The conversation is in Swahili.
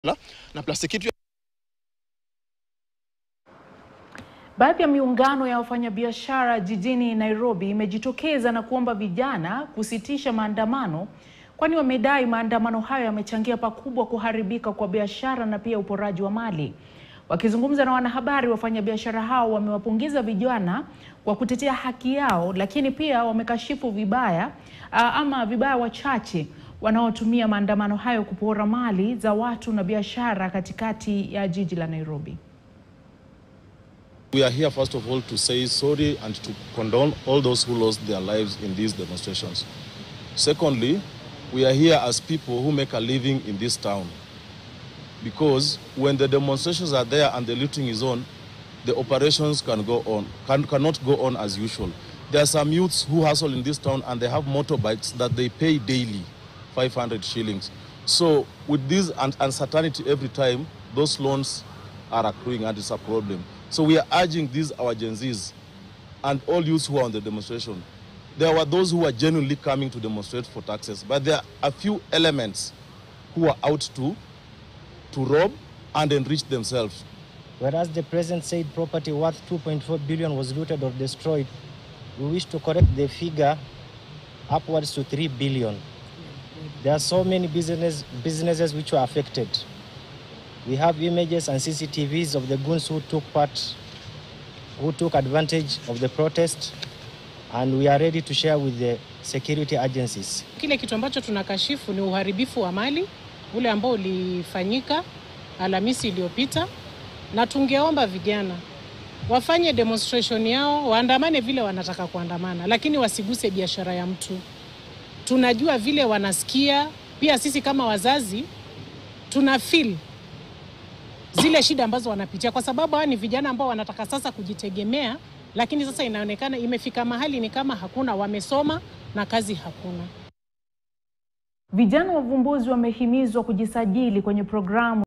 na plastiki yetu Baadhi ya miungano ya wafanyabiashara jijini Nairobi imejitokeza na kuomba vijana kusitisha maandamano kwani wamedai maandamano hayo yamechangia pakubwa kuharibika kwa biashara na pia uporaji wa mali. Wakizungumza na wanahabari, wafanyabiashara hao wamewapongeza vijana kwa kutetea haki yao, lakini pia wamekashifu vibaya aa, ama vibaya wachache wanaotumia maandamano hayo kupora mali za watu na biashara katikati ya jiji la Nairobi. We are here first of all to say sorry and to condone all those who lost their lives in these demonstrations. Secondly, we are here as people who make a living in this town. Because when the demonstrations are there and the looting is on, the operations can go on, can, cannot go on as usual. There are some youths who hustle in this town and they have motorbikes that they pay daily, 500 shillings. So with this un- uncertainty every time, those loans are accruing and it's a problem. So we are urging these our Gen Zs and all youths who are on the demonstration. There were those who were genuinely coming to demonstrate for taxes, but there are a few elements who are out to, to rob and enrich themselves. Whereas the president said property worth 2.4 billion was looted or destroyed, we wish to correct the figure upwards to 3 billion. There are so many business, businesses which were affected. We have images and CCTVs of the goons who took part, who took advantage of the protest, and we are ready to share with the security agencies. Kile kitu ambacho tunakashifu ni uharibifu wa mali ule ambao ulifanyika Alhamisi iliyopita, na tungeomba vijana wafanye demonstration yao, waandamane vile wanataka kuandamana, lakini wasiguse biashara ya mtu. Tunajua vile wanasikia, pia sisi kama wazazi tuna feel zile shida ambazo wanapitia, kwa sababu hawa ni vijana ambao wanataka sasa kujitegemea, lakini sasa inaonekana imefika mahali ni kama hakuna, wamesoma na kazi hakuna. Vijana wavumbuzi wamehimizwa kujisajili kwenye programu